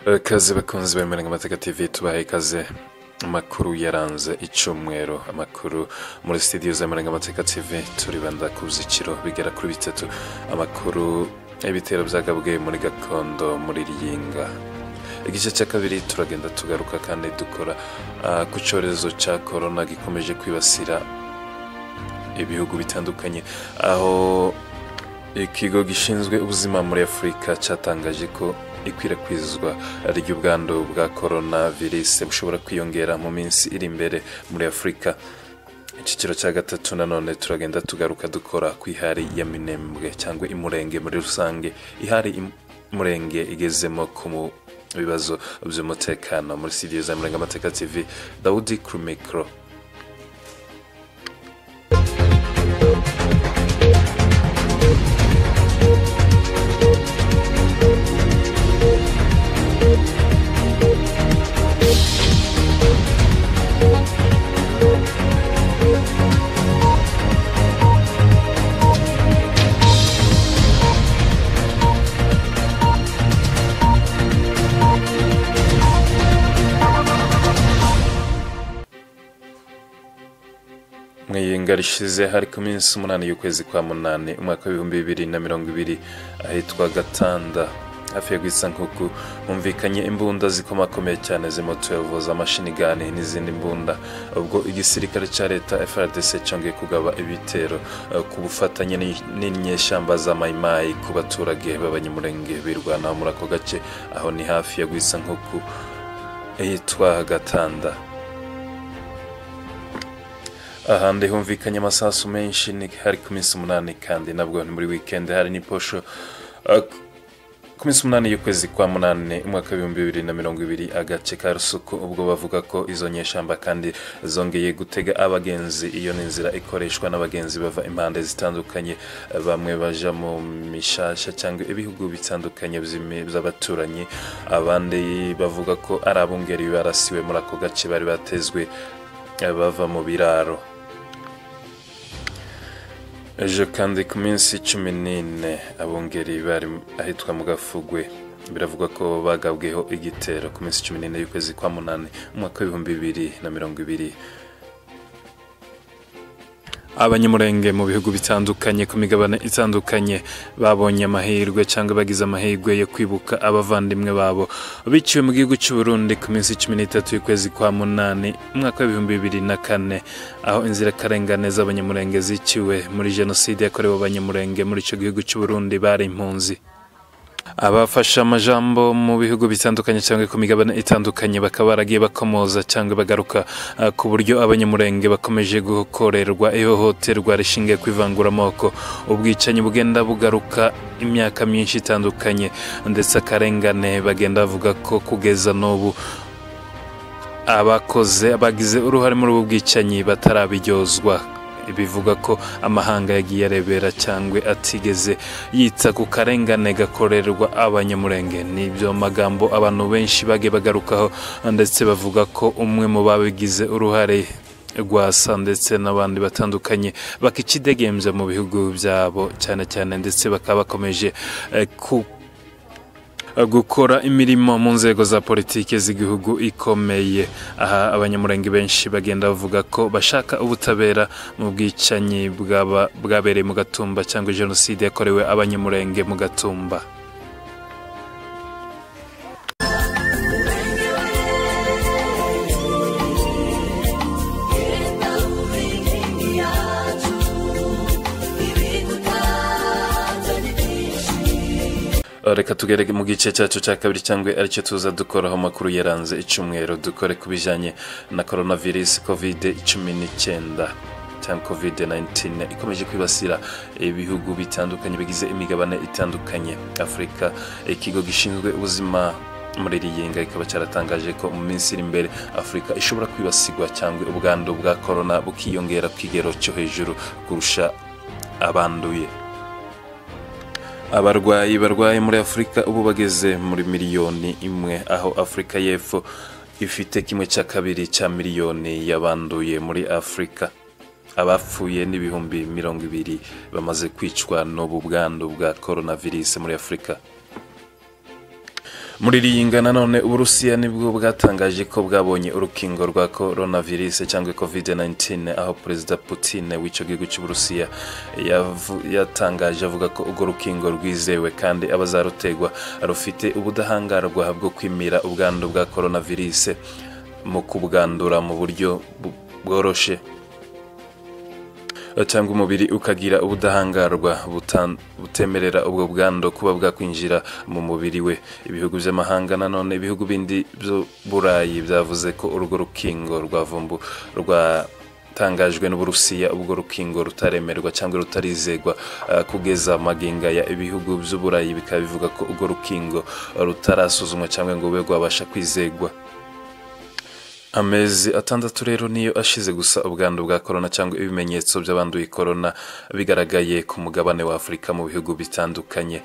Ikaze bakunzi bemera amateka TV tubahaye ikaze amakuru yaranze icyumweru amakuru muri studio zemeranga amateka TV turibanda ku buzikiro bigera kuri bitatu amakuru y'ibitero byagabwe muri gakondo muri ryinga igice cya kabiri turagenda tugaruka kandi dukora ah, ku cyorezo cya korona gikomeje kwibasira ibihugu bitandukanye aho ikigo gishinzwe ubuzima muri afurika cyatangaje ko ikwirakwizwa ry'ubwandu bwa korona virusi bushobora kwiyongera mu minsi iri imbere muri afurika icyiciro cya gatatu nanone turagenda tugaruka dukora ku ihari ya minembwe cyangwa imurenge muri rusange ihari imurenge igezemo ku mu bibazo by'umutekano muri studio za murenga amateka tv dawudi kuri mikoro mwiyinga rishize hari ku minsi umunani y'ukwezi kwa munani umwaka w'ibihumbi bibiri na mirongo ibiri ahitwa gatanda hafi ya rwisankuku humvikanye imbunda zikomakomeye cyane z'imotuwevo z'amashinigani n'izindi mbunda ubwo igisirikare cya leta frdc cyongeye kugaba ibitero eh, ku bufatanye n'i- n'inyeshyamba za mayimayi ku baturage b'abanyamurenge birwanaho muri ako gace aho ni hafi ya rwisankuku ahitwa gatanda ahandi humvikanye amasasu menshi ni hari ku minsi umunani kandi nabwo ni muri wikendi hari n'iposho Uh, ku- ku minsi umunani y'ukwezi kwa munani umwaka w'ibihumbi bibiri na mirongo ibiri agace ka rusuku ubwo bavuga ko izo nyeshamba kandi zongeye gutega abagenzi iyo ni inzira ikoreshwa n'abagenzi bava impande zitandukanye uh, bamwe baja mu mishasha cyangwa ibihugu bitandukanye by'imi- by'abaturanyi abandi bavuga ko ari abungeri barasiwe muri ako gace bari batezwe uh, bava mu biraro ejo kandi ku minsi cumi n'ine abungeri bari ahitwa mu gafugwe biravugwa ko bagabweho igitero ku minsi cumi n'ine y'ukwezi kwa munani umwaka w'ibihumbi bibiri na mirongo ibiri abanyamurenge mu bihugu bitandukanye ku migabane itandukanye babonye amahirwe cyangwa bagize amahirwe yo kwibuka abavandimwe babo biciwe mu gihugu cy'u Burundi ku minsi cumi n'itatu y'ukwezi kwa munani umwaka w'ibihumbi bibiri na kane aho inzirakarengane z'abanyamurenge ziciwe muri jenoside yakorewe abanyamurenge muri icyo gihugu cy'u Burundi bari impunzi abafashe amajambo mu bihugu bitandukanye cyangwa ku migabane itandukanye bakaba baragiye bakomoza cyangwa bagaruka ah, ku buryo abanyamurenge bakomeje gukorerwa ihohoterwa rishingiye ku ivanguramoko ubwicanyi bugenda bugaruka imyaka myinshi itandukanye ndetse akarengane bagenda bavuga ko kugeza n'ubu abakoze bagize uruhare muri ubu bwicanyi batarabiryozwa bivuga ko amahanga yagiye arebera cyangwa atigeze yita ku karengane gakorerwa abanyamurenge nibyo magambo abantu benshi bagiye bagarukaho ndetse bavuga ko umwe mu babigize uruhare rwasa ndetse n'abandi batandukanye bakikidegembya mu bihugu byabo cyane cyane ndetse bakaba bakomeje eh, ku gukora imirimo mu nzego za politiki z'igihugu ikomeye aha abanyamurenge benshi bagenda bavuga ko bashaka ubutabera mu bwicanyi bwaba- bwabereye mu gatumba cyangwa jenoside yakorewe abanyamurenge mu gatumba reka tugere mu gice cyacu cya kabiri cyangwa aricyo tuza dukoraho amakuru yaranze icyumweru dukore ku bijyanye na coronavirus covid 19 cyangwa covid 19 ikomeje kwibasira ibihugu bitandukanye bigize imigabane itandukanye afurika ikigo gishinzwe ubuzima muri iri yenga ikaba cyaratangaje ko mu minsi iri imbere afurika ishobora kwibasirwa cyangwa ubwandu bwa korona bukiyongera ku kigero cyo hejuru kurusha abanduye abarwayi barwaye muri afurika ubu bageze muri miliyoni imwe aho afurika y'epfo ifite kimwe cya kabiri cya miliyoni y'abanduye muri afurika abapfuye n'ibihumbi mirongo ibiri bamaze kwicwa n'ubu bwandu bwa coronavirus muri afurika muri riyinga nanone uburusiya nibwo bwatangaje ko bwabonye urukingo rwa coronavirus cyangwa covid 19 aho perezida putin w'icyo gihugu cy'uburusiya yavu- yatangaje avuga ko urwo rukingo rwizewe kandi abazarutegwa rufite ubudahangarwa bwo kwimira ubwandu bwa coronavirus mu kubwandura mu buryo bu- bworoshe cyangwa umubiri ukagira ubudahangarwa butan- butemerera ubwo bwandu kuba bwakwinjira mu mubiri we ibihugu by'amahanga nanone ibihugu bindi byo burayi byavuze ko urwo rukingo rwa vumbu rwatangajwe n'uburusiya ubwo rukingo rutaremerwa cyangwa rutarizegwa eh, kugeza maginga ya ibihugu by'uburayi bikaba bivuga ko urwo rukingo rutarasuzumwa cyangwa ngo rube rwabasha kwizegwa amezi atandatu rero niyo ashize gusa ubwandu bwa korona cyangwa ibimenyetso by'abanduye korona bigaragaye ku mugabane wa afurika mu bihugu bitandukanye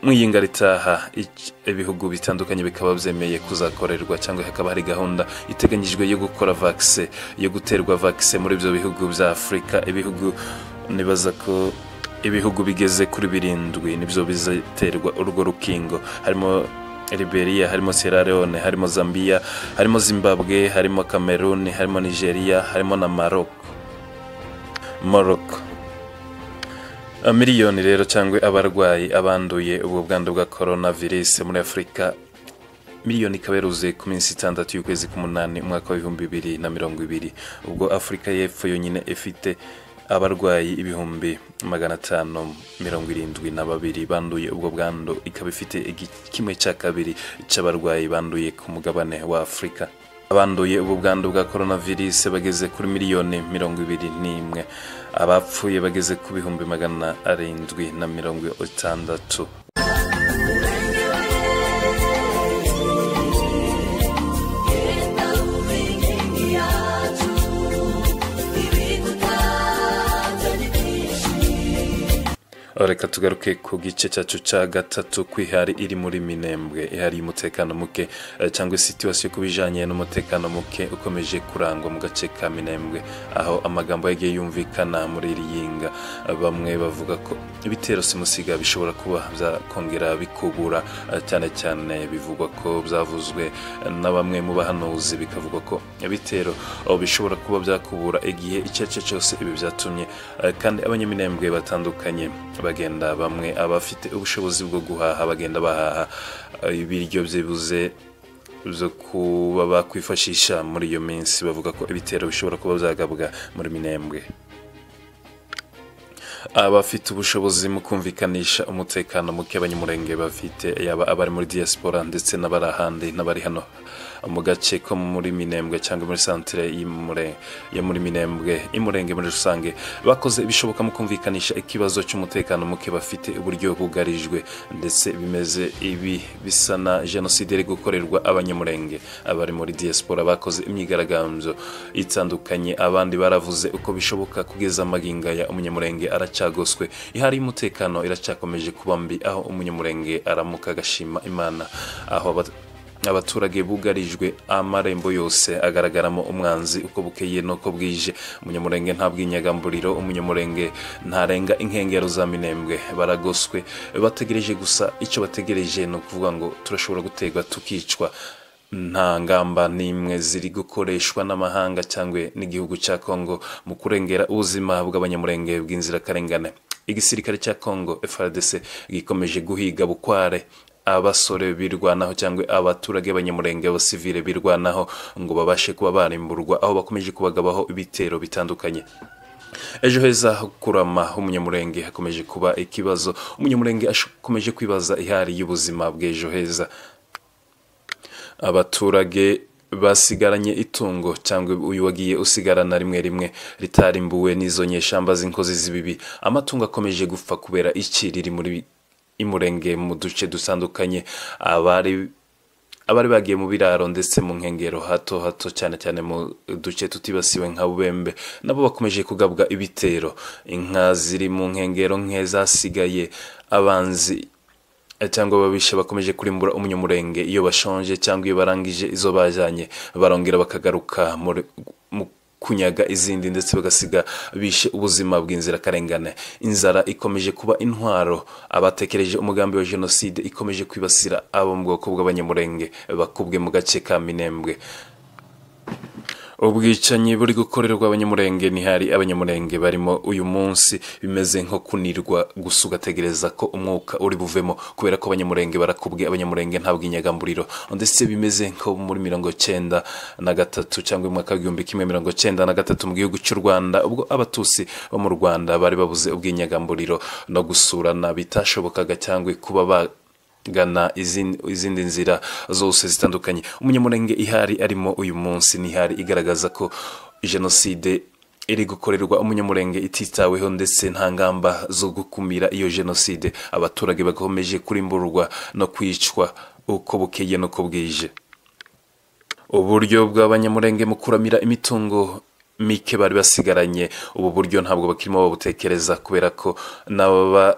mu iyinga ritaha ic- ibihugu bitandukanye bikaba byemeye kuzakorerwa cyangwa hakaba hari gahunda iteganyijwe yo gukora vakise yo guterwa vakise muri ibyo bihugu bya afurika ibihugu nibaza ko ibihugu bigeze kuri birindwi nibyo bizaterwa urwo rukingo harimo liberia harimo sierra leone harimo zambia harimo zimbabwe harimo cameroon harimo nigeria harimo na maroc morocco miliyoni rero cyangwa abarwayi abanduye ubwo bwandu bwa coronavirus muri afurika miliyoni ikaba yaruzuye ku minsi itandatu y'ukwezi k'umunani umwaka w'ibihumbi bibiri na mirongo ibiri ubwo afurika y'epfo yonyine ifite abarwayi ibihumbi magana atanu mirongo irindwi na babiri banduye ubwo bwandu ikaba ifite igi- kimwe cya kabiri cy'abarwayi banduye ku mugabane wa afurika abanduye ubu bwandu bwa coronavirus bageze kuri miliyoni mirongo ibiri n'imwe abapfuye bageze ku bihumbi magana arindwi na mirongo itandatu reka tugaruke ku gice cyacu cya gatatu kwihari iri muri minembwe ihari y'umutekano muke eh, cyangwa situwasiyo ku bijyanye n'umutekano muke ukomeje kurangwa mu gace ka minembwe aho amagambo yagiye yumvikana muri iri yinga Eh, bamwe bavuga ko ibitero simusiga bishobora kuba byakongera bikubura eh, cyane cyane bivugwa ko byavuzwe eh, na bamwe mu bahanuzi bikavugwa ko ibitero oh, bishobora kuba byakubura igihe icyo ari cyo cyose ibi byatumye eh, kandi abanyaminembwe batandukanye bagenda bamwe abafite ubushobozi bwo guhaha bagenda bahaha eh, ibiryo byibuze zo kuba bakwifashisha muri iyo minsi bavuga ko ibitero bishobora kuba byagabwa muri minembwe abafite ubushobozi mu kumvikanisha umutekano muke abanyamurenge bafite yaba abari muri diaspora ndetse n'abari ahandi n'abari hano mu gace ko muri minembwe cyangwa muri santire y'Imure- yo muri minembwe imurenge muri rusange bakoze ibishoboka mu kumvikanisha ikibazo cy'umutekano muke bafite uburyo bugarijwe ndetse bimeze ibi bisa na jenoside iri gukorerwa abanyamurenge abari muri diaspora bakoze imyigaragambyo itandukanye abandi baravuze uko bishoboka kugeza amagingo aya umunyamurenge aracyagoswe ihari y'umutekano iracyakomeje kuba mbi aho umunyamurenge aramuka agashima imana aho aba- abaturage bugarijwe amarembo yose agaragaramo umwanzi uko bukeye n'uko bwije umunyamurenge nta bw'inyagamburiro umunyamurenge ntarenga inkengero za minembwe baragoswe bategereje gusa icyo bategereje ni ukuvuga ngo turashobora gutegwa tukicwa nta ngamba n'imwe ziri gukoreshwa n'amahanga cyangwa n'igihugu cya kongo mu kurengera ubuzima bw'abanyamurenge bw'inzirakarengane igisirikare cya kongo frdc gikomeje guhiga bukware abasore birwanaho cyangwa abaturage b'abanyamurenge abasivile birwanaho ngo babashe kuba barimburwa aho bakomeje kubagabaho ibitero bitandukanye ejo heza ho kurama h'umunyamurenge hakomeje kuba ikibazo umunyamurenge akomeje kwibaza ihari y'ubuzima bw'ejo heza abaturage basigaranye itungo cyangwa uyu wagiye usigarana rimwe rimwe ritarimbuwe n'izo nyeshamba z'inkozi z'ibibi amatungo akomeje gupfa kubera iki riri muri imurenge mu duce dutandukanye abari abari bagiye mu biraro ndetse mu nkengero hato hato cyane cyane mu duce tutibasiwe nka bubembe nabo bakomeje kugabwa ibitero inka ziri mu nkengero nke zasigaye abanzi cyangwa ababisha bakomeje kurimbura umunyamurenge iyo bashonje cyangwa iyo barangije izo bajyanye barongera bakagaruka muri- mu- kunyaga izindi ndetse bagasiga bishe ubuzima bw'inzirakarengane inzara ikomeje kuba intwaro abatekereje umugambi wa jenoside ikomeje kwibasira abo mu bwoko bw'abanyamurenge bakubwe mu gace ka minembwe ubwicanyi buri gukorerwa abanyamurenge ntihari abanyamurenge barimo uyu munsi bimeze nko kunirwa gusa ugategereza ko umwuka uri buvemo kubera ko abanyamurenge barakubwe abanyamurenge nta bw'inyagamburiro ndetse bimeze nko muri mirongo cyenda na gatatu cyangwa mu mwaka w'igihumbi kimwe mirongo cyenda na gatatu mu gihugu cy'u rwanda ubwo abatusi bo mu rwanda bari babuze ubw'inyagamburiro no gusurana bitashobokaga cyangwa kuba ba gana izindi nzira zose zitandukanye umunyamurenge ihari arimo uyu munsi n'ihari igaragaza ko jenoside iri gukorerwa umunyamurenge ititaweho ndetse nta ngamba zo gukumira iyo jenoside abaturage bakomeje kurimburwa no kwicwa uko bukeye n'uko bwije uburyo bw'abanyamurenge mu kuramira imitungo mike bari basigaranye ubu buryo ntabwo bakirimo babutekereza kubera ko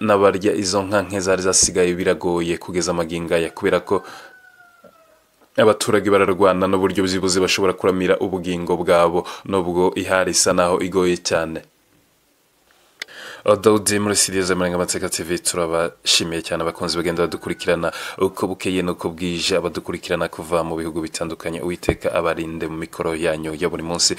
n'abarya izo nka nke zari zasigaye biragoye kugeza amagingaya kubera ko abaturage bararwana n'uburyo byibuze bashobora kuramira ubugingo bwabo nubwo ihari isa naho igoye cyane dawudi muri siriya z'amarenga amateka tv turabashimiye cyane abakunzi bagenda badukurikirana uko bukeye n'uko bwije abadukurikirana kuva mu bihugu bitandukanye uwiteka abarinde mu mikoro yanyu ya buri munsi